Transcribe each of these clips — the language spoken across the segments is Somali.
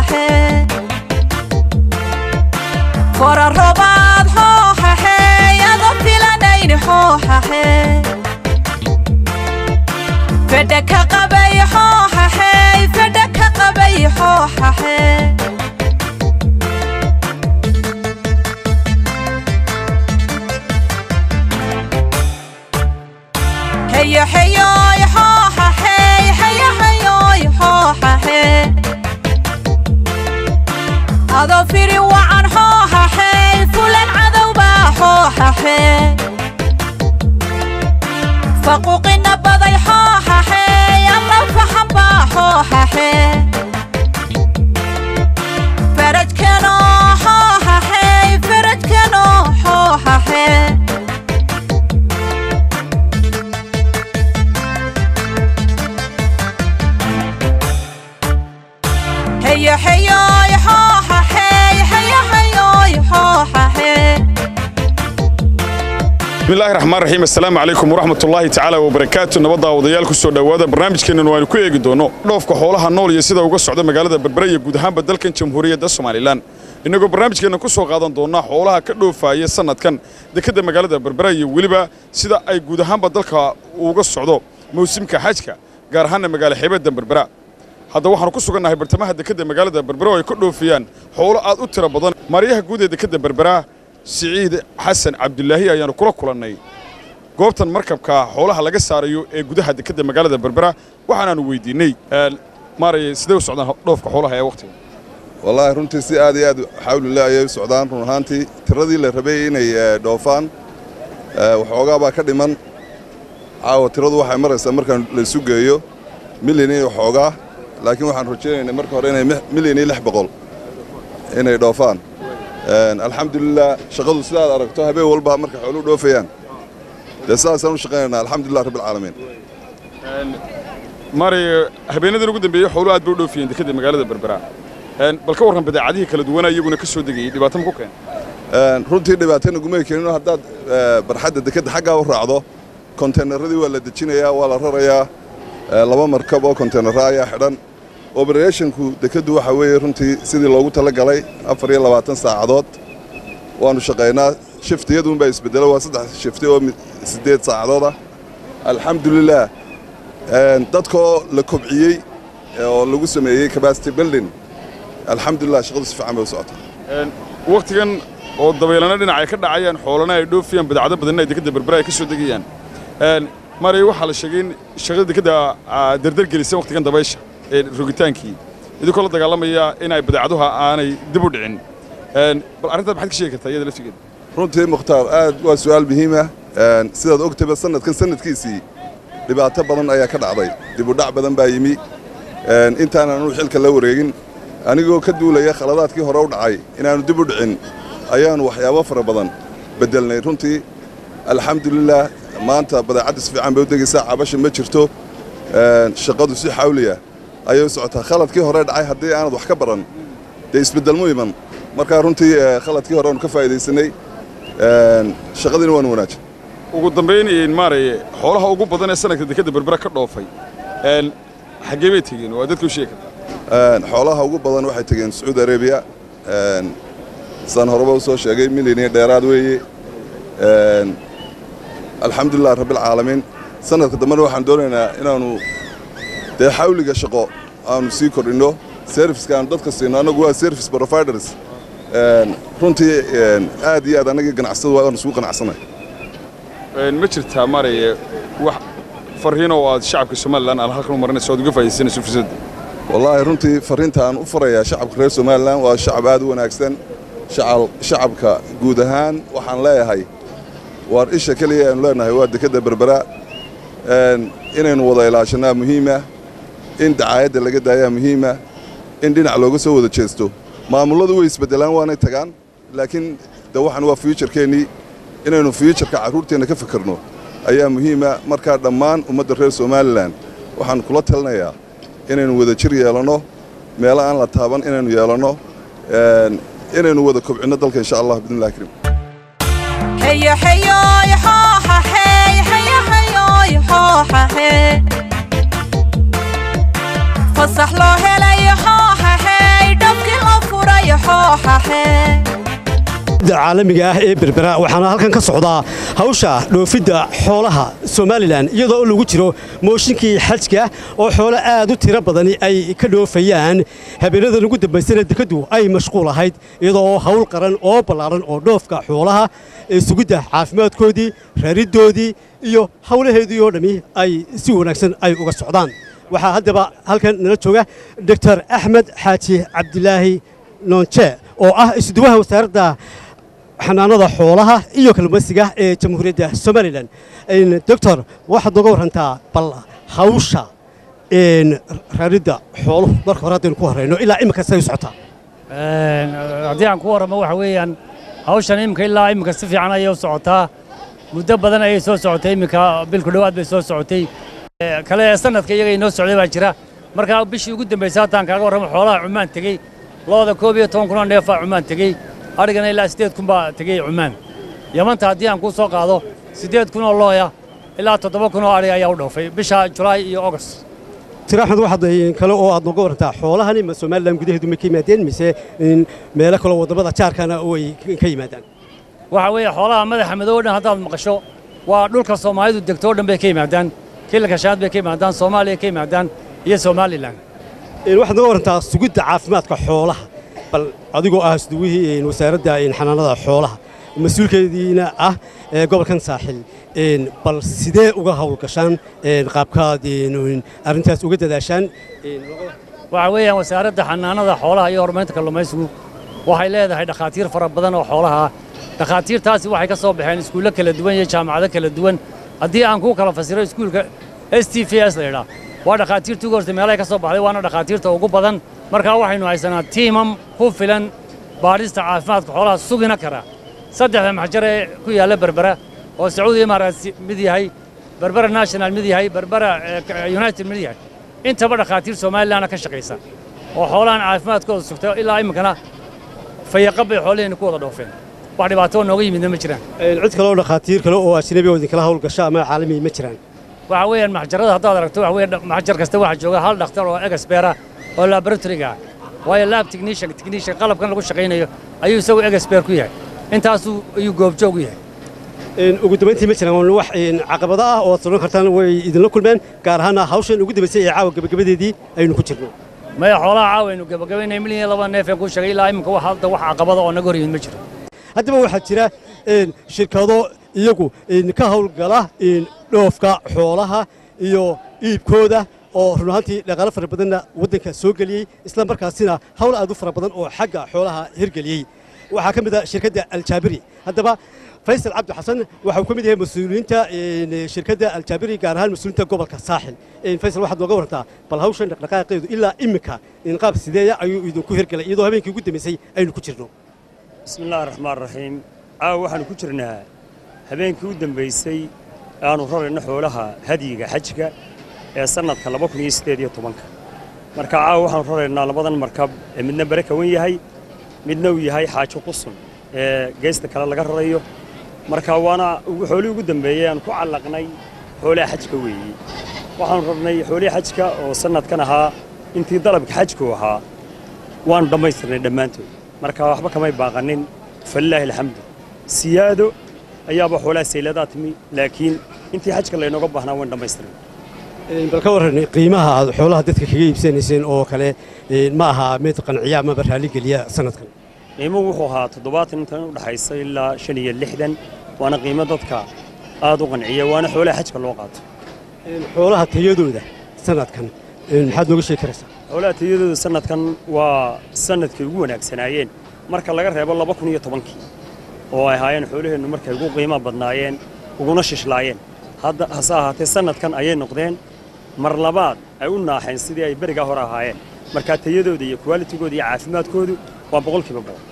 xooxaxe fora robaad xooxaxe adoo filanayni xooxaxe fedha ka qabay xooxaxe fedha ka qabay xooxaxe heyo heyoy xooxaxe heyo heyoy xooxaxe adoo firi wacan xooxaxe fulan cadowbaa xooxaxe faquuqina baday xooxaxe alla faxanbaa xooxaxe farajkano xooxaxe farajkano xooxaxe heyo heyoy xooxaxe heyo heyoy xooxaxe bismillahi raxmaan raxiim assalaamu calaykum waraxmat ullaahi tacaala wabarakaatu nabadda wadayaal ku soo dhowaada barnaamijkeennan waanu ku eegi doonno dhoofka xoolaha nool iyo sida uga socda magaalada berbera iyo guud ahaanba dalkan jamhuuriyadda somalilan innagoo barnaamijkeennan ku soo qaadan doonnaa xoolaha ka dhoofaaya sannadkan dekedda magaalada berbera iyo weliba sida ay guud ahaanba dalka uga socdo mawsimka xajka gaar ahaanna magaalo xeebadda berbera hadda waxaanu ku sugannahay bartamaha dekedda magaalada berbera oo ay ka dhoofiyaan xoolo aad u tiro badan maaryaha guud ee dekedda berbera siciid xasan cabdulaahi ayaanu kula kulannay goobtan markabka xoolaha laga saarayo ee gudaha dekedda magaalada berbera waxaanaanu weydiinney maaraya sidee u socdaan dhoofka xoolaha ee wakhtiga wallaahi runtii si aad iyo aad xawlillah ayay u socdaan run ahaantii tiradii la rabay inay eh, dhoofaan eh, waxoogaa baa ka dhiman caawa tiradu waxay maraysaa markaan la isu geeyo milyan iyo waxoogaa laakiin waxaan rajaynaynay marka hore inay mi- milyan iyo lix boqol inay dhoofaan En, alxamdulilah shaqadu sidaad aragto habeen walba markay xooluhu dhoofayaan dee sidaasaan u shaqaynaynaa alxamdulilah rabbilcaalamiin maaraya habeenadan ugu dambeeyey xooluhu aad bay u dhoofiyeen dekedda magaalada berbera bal ka warran badeecadihii kala duwanaa iyaguna ka soo degayey dhibaato ma ku keen En, runtii dhibaatana gumay keenino haddaad eh, barxadda dekedda xaggaa u raacdo konteynaradii waa la dejinayaa waa la rarayaa eh, laba markab oo konteynara ayaa xidhan oberethonku dekeddu waxa weeye runtii sidii loogu talagalay afar iyo labaatan saacadood waanu shaqaynaa shiftiyadunbaa isbedelo waa saddex shifti oo mi- siddeed saacadood ah alxamdulilah En, dadkoo la kobciyey eh, oo lagu sameeyey capacity building alxamdulilah shaqadu si fiican bay u socotaa wakhtigan oo dabeelana dhinac ay ka dhacayaan xoolana ay dhoofiyaan badeecado badanna ay dekedda berbera ay ka soo degayaan maaraya waxaa la sheegay in shaqada dekedda aa dardar gelisay wakhtigan dabaysha ee rogitaankii idinkoo la dagaalamaya in ay badeecaduha aanay dib u dhicin bal arrintaad maxaad ka sheegi kartaa iyada laftigeeda runtii mukhtaar aad waa su'aal muhiim ah Een, sidaad ogtayba sanadkan sanadkiisii dhibaato badan ayaa ka dhacday dibudhac badan baa yimi Een, intaanan anu xilka la wareegin anigoo ka duulaya khaladaadkii hore u dhacay inaannu dib u dhicin ayaannu waxyaabo fara badan beddelnay runtii alxamdulilah maanta badeecadda si fiican bay u degaysaa cabasha ma jirto Een, shaqadu si xawliya ayay u socotaa khaladkii hore dhacay haddii aanad wax ka baran dee isbeddelmu iman markaa runtii eh, khaladkii hore aanu ka faa'iidaysanay Een, shaqadiina waanu wanaajin ugu dambayn maaraya xoolaha ugu badan ee sanadka dekedda berbera ka dhoofay een, xaggee bay tegeen waa dadka u sheegi kartaa Een, xoolaha ugu badan waxay tegeen sacuudi arabiya Een, saan horeba u soo sheegay milyan iyo dheeraad weeye Een, alxamdulilah rabbilcaalamiin sanadka dambena waxaan doonaynaa inaannu dee xawliga shaqo aanu sii kordhinno serviska aanu dadka siino annagu waa service providers Een, runtii een, aad iyo aad annagii ganacsadu waanu isugu qanacsanay Een, ma jirtaa maaraya wax farriin oo aad shacabka somalilan aad halkan u marinayso oad uga faa'iidaysanayso fursadda wallaahi runtii farriinta aan u farayaa shacabka reer somalilan waa shacab aad u wanaagsan shacal shacabka guud ahaan waxaan leeyahay waar isha keliya aynu leenahay waa dekedda berbera Een, inaynu wada ilaashanaa muhiima in dacaayadda laga daayaa muhiima in dhinac looga soo wada jeesto maamulladu way isbeddelaan waanay tagaan laakiin de waxan waa fuujarkeennii inaynu fuujarka carruurteenna ka fikirno ayaa muhiima markaa dhammaan ummadda reer somalilan waxaan kula talinayaa inaynu wada jir yeelanno meelo aan la taaban inaynu yeelanno Een, inaynu wada kobcinno dalka insha allah bidnillahi karim heyo heyoy xooxaxe heyo heyoy xooxaxe fasax loo helay xooxaxe dhab qabayo xooxaxe caalamiga ah ee berbera waxaana halkan ka socdaa hawsha dhoofidda xoolaha somalilan iyadoo lagu jiro mooshinkii xajka oo xoolo aad u tiro badani ay ka dhoofayaan habeenadan ugu dambaysana dekaddu ay mashquul ahayd iyadoo hawl qaran oo ballaaran oo dhoofka xoolaha ee sugidda caafimaadkoodii rariddoodii iyo hawlaheedii oo dhammi ay si wanaagsan ay uga socdaan waxaa haddaba halkan nala jooga doctor axmed xaaji cabdilaahi noonje oo ah isuduwaha wasaaradda xanaanada xoolaha iyo kalluumaysiga ee jamhuuriyadda somalilan doctor waxaad nooga warrantaa bal hawsha raridda xooluhu marka hore haddaynu ku horrayno ilaa imika say u socotaa haddii aan ku warramo waxa weeyaan hawshan iminka ilaa iminka si fiican ayay u socotaa muddo badan ayay soo socotay iminka bilku dhowaad bay soo socotay kale ee sanadka iyaga inoo socday baa jira markaa bishii ugu dambaysay haddaan kaaga warramo xoolaha cumaan tegey looda koob iyo toban kunoo neefaa cumaan tegey adhigana ilaa siddeed kun baa tegey cumaan yamanta haddii aan kuu soo qaado siddeed kun oo looya ilaa toddoba kun oo adhiga ayaa u dhoofay bisha julaay iyo ogost tira axmed waxaad kale oo aad nooga warrantaa xoolahani ma somalilan gudaheedu may ka yimaadeen mise meelo kaloo waddamada jaarkana oo ay ka yimaadaan waxa weeye xoolaha madaxa madow o dhan haddaad maqasho waa dhulka soomaalidu degto o dhan bay ka yimaadaan kiilka shaad bay ka yimaadaan soomaaliya ka yimaadaan iyo somalilan waxaad nooga warrantaa sugidda caafimaadka xoolaha bal adigoo ah isduwihii wasaaradda xanaanada xoolaha mas-uulkeediina ah ee gobolkan saaxil bal sidee uga hawlgashaan qaabkaad arrintaas uga dadaashaan waxa weeyaan wasaaradda xanaanada xoolaha iyo horumarinta kalluumaysigu waxay leedahay dhakhaatiir fara badan oo xoolaha ah dhakhaatiirtaasi waxay ka soo baxeen iskuullo kala duwan iyo jaamacado kala duwan haddii aan kuu kala fasiro iskuulka s t v s la yidhaa waa dhakhaatiirtii ugu hortay meelahay ka soo baxday waana dhakhaatiirta ugu badan markaa waxaynu haysanaa tiimam ku filan baadhista caafimaadka xoolaha sugina kara saddexda maxjar ee ku yaalla berbera oo sacuudi imaaraat mid yahay berbera national mid yahay berbera united mid yahay intaba dhakhaatiir somalilanna ka shaqaysa oo xoolahan caafimaadkooda sugta ilaa iminkana fayaqab bay xoolaheenna ku wada dhoofeen wax dhibaatoo nooga yimidna ma jiraan cid kale oo dhakhaatiir kale oo ajnabi oo idinkala hawlgasha ama caalami ma jiraan waxa weeyaan maxjarada haddaad aragto waxa weeye maxjar kasta waxaa jooga hal dhakhtar oo egasbeera oo laboratoriga ah waayo lab technician technician qalabkan lagu shaqaynayo ayuu isagu egasbeer ku yahay intaasuu ayuu goobjoog u yahay ugu dambayntii ma jiraan wax caqabado ah oo aad sodhan kartaan way idinla kulmeen gaar ahaana hawshan ugu dambaysay ee caawa gabagabadeedii aynu ku jirno maya xoolaha caawaynu gabagabaynay milyan iyo laba neef ee kuu sheegay ilaa iminka wax hadda wax caqabada oo naga hor yimid ma jiro haddaba waxaa jira shirkado iyagu ka hawlgala dhoofka xoolaha iyo iibkooda oo run ahaantii dhaqaalo fara badanna waddanka soo geliyey isla markaasina hawl aad u fara badan oo xagga xoolaha hirgeliyey waxaa ka mid a shirkadda aljaabiri haddaba faysal cabdi xasan waxa uu ka mid yahay mas-uuliyiinta shirkadda aljaabiri gaar ahaan mas-uuliyiinta gobolka saaxil faysal waxaad nooga warrantaa bal hawshan dhaqdhaqaaqeedu ilaa iminka qaab sideeya ayuu idinku hirgelay iyadoo habeenkii ugu dambaysay aynu ku jirno bismi illahi raxmaan raxiim caawa waxaannu ku jirnaa habeenkii u dambaysay aanu rarayno xoolaha hadyiga xajka ee sannadka laba kun iyo siddeed iyo tobanka marka caawa waxaanu raraynaa labadan markab ee midna bare kawan yahay midna uu yahay xaajo qusun ee geesta kale laga rarayo marka waana xoolihii ugu dambeeyey aanu ku callaqnay xoolaha xajka weeye waxaanu rarnay xoolihii xajka oo sannadkan ahaa intii dalabka xajku ahaa waanu dhammaystirnay dhammaantood marka waxba kamay baaqanin falilaahi alxamdu siyaado ayaaba xoolaha sayladaa timi laakiin intii xajka laynooga baahnaa waan dhammaystirnay bal ka warran qiimaha aad xoolaha dadka kaga iibsanayseen oo kale ma aha mid qanciya amaba raalligeliya sanadkan qiimuhu wuxuu ahaa toddobaatan intan u dhaxaysa ilaa shan iyo lixdan waana qiimo dadka aad u qanciya waana xoolaha xajka loo qaato xoolaha tayadooda sanadkan maxaad nooga sheegi karaysaa xoolaha tayadooda sanadkan waa sanadkay ugu wanaagsanaayeen marka laga reebo laba kun iyo tobankii oo ay ahaayeen xoolaheennu markay ugu qiimo badnaayeen uguna shishlaayeen hadda hase ahaatee sanadkan ayay noqdeen mar labaad ay u naaxeen sidii ay berigaa hore ahaayeen markaa tayadooda iyo kuwaalitigooda iyo caafimaadkoodu waa boqolkiiba boqol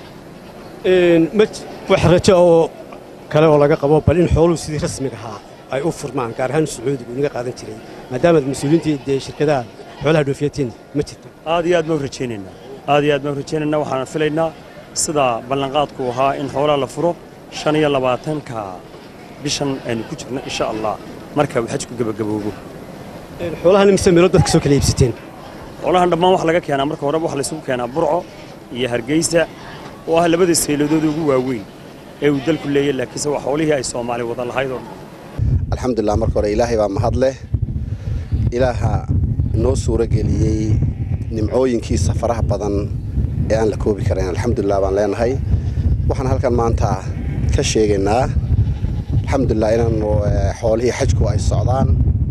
wax rajo oo kale oo laga qabo bal in xooluhu sidii rasmiga ahaa ay u furmaan gaar ahaan sacuudigu inaga qaadan jiray maadaamaad mas-uuliyiintii dee shirkadaha xoolaha dhoofiyatiin ma jirto aad iyo aad baan u rajaynaynaa aad iyo aad baan u rajaynaynaa waxaan filaynaa sida ballanqaadku ahaa in xoolaha la furo shan iyo labaatanka bishan aynu ku jirno insha allah marka uu xajku gebagaboobo xoolahan mise meelo dadka soo kala iibsateen xoolahan dhammaan wax laga keenaa marka horeba wax laysugu keenaa burco iyo hargeysa oo ah labada sayladood ugu waaweyn ee uu dalku leeyahy laakiinse waa xoolihii ay soomaali wada lahayd oo dhan alxamdulilah marka hore ilaahay baa mahad leh ilaaha noo suuro geliyey nimcooyinkiisa faraha badan ee aan la koobi karayn alxamdulilah baan leenahay waxaan halkan maanta ka sheegaynaa alxamdulilah inaanu xoolihii xajku ay socdaan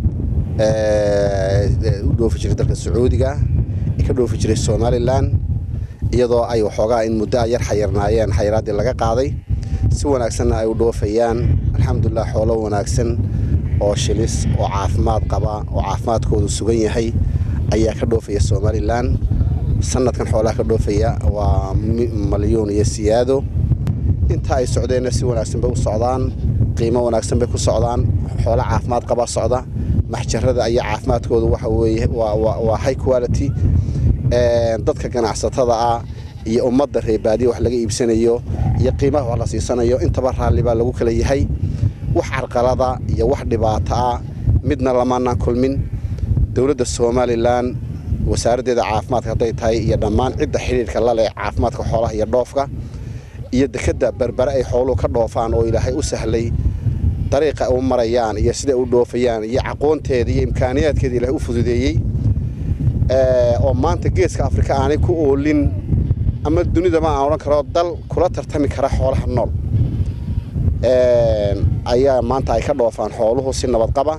u dhoofi jiray dalka sacuudiga ka dhoofi jiray somalilan iyadoo ay waxoogaa in muddo a yar xayirnaayeen xayiraaddii laga qaaday si wanaagsanna ay u dhoofayaan alxamdulilah xoolo wanaagsan oo shilis oo caafimaad qaba oo caafimaadkoodu sugan yahay ayaa ka dhoofaya somalilan sanadkan xoolaha ka dhoofaya waa malyuun iyo siyaado inta ay socdeenna si wanaagsan bay u socdaan qiimo wanaagsan bay ku socdaan xoolo caafimaad qaba socda maxjarada iyo caafimaadkoodu waxa weeye waa high quality dadka ganacsatada ah iyo ummadda reebaadiya wax laga iibsanayo iyo qiimaha wax la siisanayo intaba raalli baa lagu kala yahay wax carqalada iyo wax dhibaato ah midna lamaanaan kulmin dowladda somalilan wasaaraddeeda caafimaadka hadday tahay iyo dhammaan cidda xidhiirka la leh caafimaadka xoolaha iyo dhoofka iyo dekedda berbere ay xooluhu ka dhoofaan oo ilaahay u sahlay dariiqa u marayaan iyo siday u dhoofayaan iyo aqoonteeda iyo imkaaniyaadkeeda ilaahay u fududeeyey oo maanta geeska afrika aanay ku oolin ama dunidama aan odhan karo dal kula tartami kara xoolaha nool ayaa maanta ay ka dhoofaan xooluhu si nabadqaba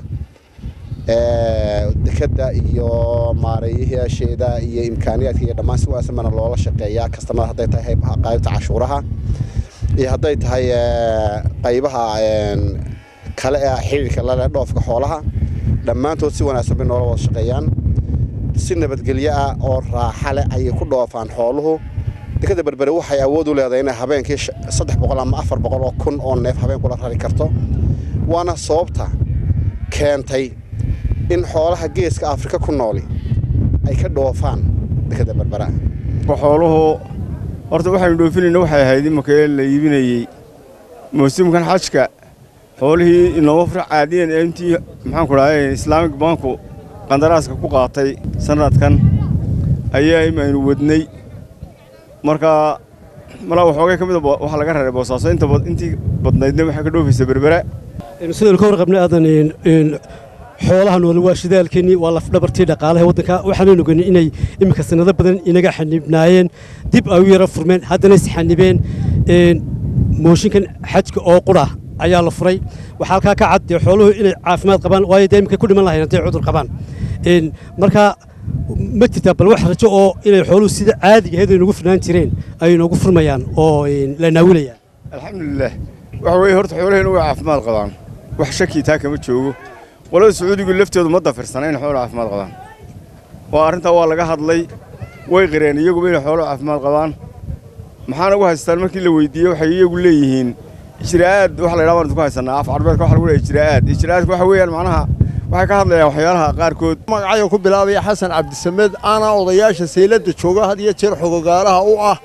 dekedda iyo maareeyayaasheeda iyo imkaaniyaadka iyo dhammaan si wanaagsan baana loola shaqeeyaa kastamada hadday tahay qaybta cashuuraha iyo hadday tahay qaybaha kale ee xiriirka lale dhoofka xoolaha dhammaantood si wanaagsan bay noola wada shaqeeyaan si nabadgelyo ah oo raaxa leh ayay ku dhoofaan xooluhu dekadda berbere waxay awood u leedahay inay habeenkii saddex boqol ama afar boqol oo kun oo neef habeen kula rari karto waana sababta keentay in xoolaha geeska afrika ku nooli ay ka dhoofaan dekadda berbera xooluhu horta waxaynu dhoofinayna waxay ahayd imakee la iibinayey muusimkan xajka xoolihii inooma fura caadiyan ee intii maxaanku dhahay islaamik banku qandaraaska ku qaatay sanadkan ayaa imaynu wadnay marka malaa waxoogay ka mida waxaa laga raray boosaaso intii badnaydna waxay ka dhoofaysa berbera sidaynu ka warqabnay aadan xoolaha noole waa shidaalkeennii waa lafdhabartii dhaqaalaha waddanka waxaanaynu ogeynay inay iminka sanado badan inaga xanibnaayeen dib ay u yara furmeen haddana is xanibeen mooshinkan xajka oo qura ayaa la furay waxaa halkaa ka cad dee xooluhu inay caafimaad qabaan waayo dee iminka ku dhiman lahayn hadday cudur qabaan marka ma jirtaa bal wax rajo oo inay xooluhu sida caadiga ahayd ay nagu furnaan jireen ay noogu furmayaan oo la naawilayaan alxamdulilah waxa weeye horta xoolaheennu way caafimaad qabaan wax shakii taa kama joogo qolada sacuudigu lafteedu ma dafirsana inay xoolo caafimaad qabaan waa arrintaa waa laga hadlay way qireen iyaguba inay xoolo caafimaad qabaan maxaana ugu haystaan markii la weydiiyey waxay iyagu leeyihiin ijraa'aad waxa la yidhaha waan idinku haysanaa af carbeedka waxa lagu leeyahay ijraa'aad ijraa'aadka waxa weeyaan macnaha waxay ka hadlayaan waxyaalaha qaarkood magacayga ku bilaabaya xasan cabdisamed ana odayaasha sayladda jooga had iyo jeer xogogaalaha u ah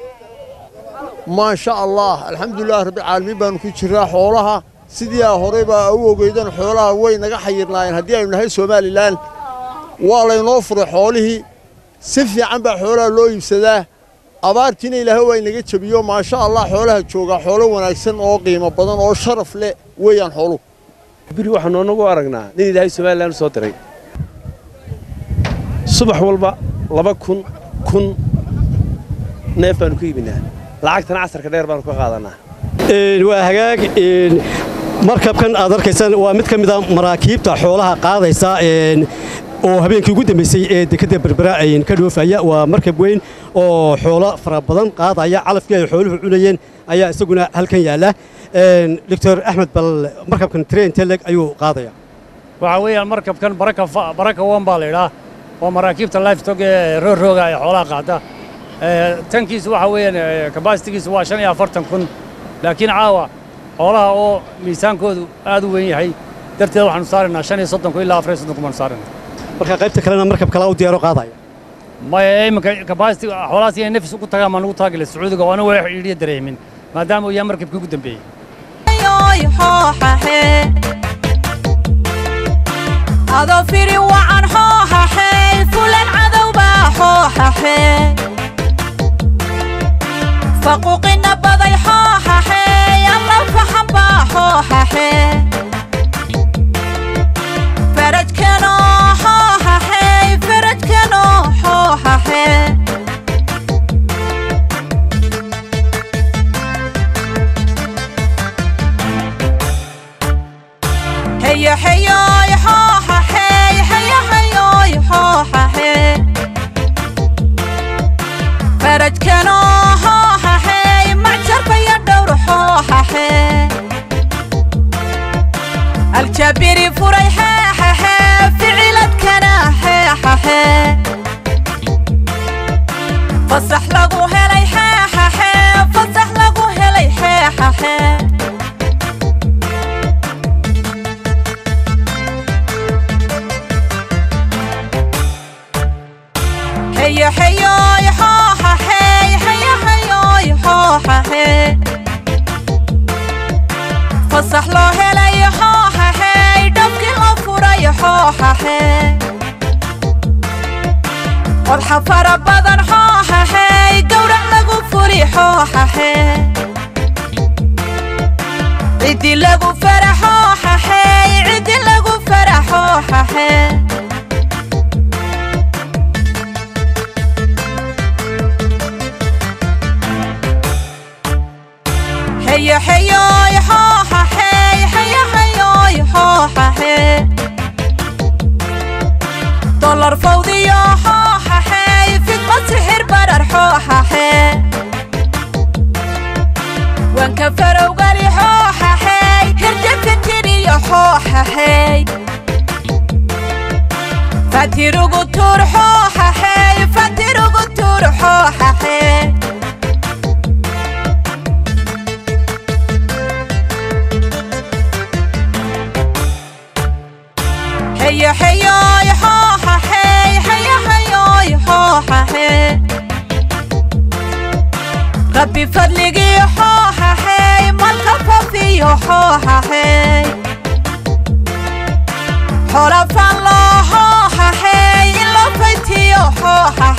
maasha allah alxamdulilah rabbilcaalamiin baanu ku jiraa xoolaha sidii aa horey baa u ogeydan xoolaha way naga xayirnaayeen haddii aynu nahay somalilan waa laynoo furay xoolihii si fiican baa xoolaha loo iibsadaa abaartiina ilaahay waa inaga jebiyo maasha allah xoolaha joogaa xoolo wanaagsan oo qiimo badan oo sharaf leh weeyaan xooluhu biri waxaanu anagu aragnaa nin ilaahay somalilan u soo diray subax walba laba kun kun neef baanu ku iibinaa lacagtana casarka dheer baanu ka qaadanaa waa hagaag markabkan aad arkaysaan waa mid ka mid a maraakiibta xoolaha qaadaysa oo habeenkii ugu dambaysay ee dekedda berbera ka dhoofaya waa markab weyn oo xoolo fara badan qaadaya calafkii ay xooluhu cunayeen ayaa isaguna halkan yaalla doctor axmed bal markabkan train teleg ayuu qaadaya waxaa weeyaan markabkan baraka baraka wan baa la idhaa waa maraakiibta lifetog ee roorooga ee xoolaha qaata tankiisu waxa weeyaan kabasitigiisu waa shan iyo afartan kun laakiin caawa xoolaha oo miisaankoodu aad u weyn yahay darteed waxaanu saaraynaa shan iyo soddon kun ilaa afar iyo soddon kun baanu saaraynaa marka qaybta kalena markab kala u diyaaro qaadaya maya iminka kabasiti xoolahaas inay nafis ugu tagaan baan ugu taagila sacuudiga waana way xidhiidhiya dareemin maadaama uu yahay markabkii ugu dambeeyey adoo firi wacan xooxaxey fulan cadowbaa xooxaxe fasax lagu helay xeexaxe fasax lagu helay xeexaxe heyo heyoy xooxaxey heyo heyoy xooxaxe fasax loo helay xooxaxey dhabkii loo furay xooxaxe qodxa fara badan xooxaxey gowrac lagu furi xooxaxe ciddi lagu fara xooxaxey ciddi lagu fara xooxaxe heyo heyoy xooxaxey heyo heyoy xooxaxe dolar fawdiyo xooxaxey fidmad sixir barar xooxaxe wanka farowgali xooxaxey hirjafintiriyo xooxaxey fatirugu tuur xooxaxey fatirugu tuur xooxaxey heyo heyoy xooxaxey heyo heyoy xooxaxe rabbi fadligii xooxaxey malka fafiyo xooxaxey xola fan loo xooxaxey in loo faytiyo xooxa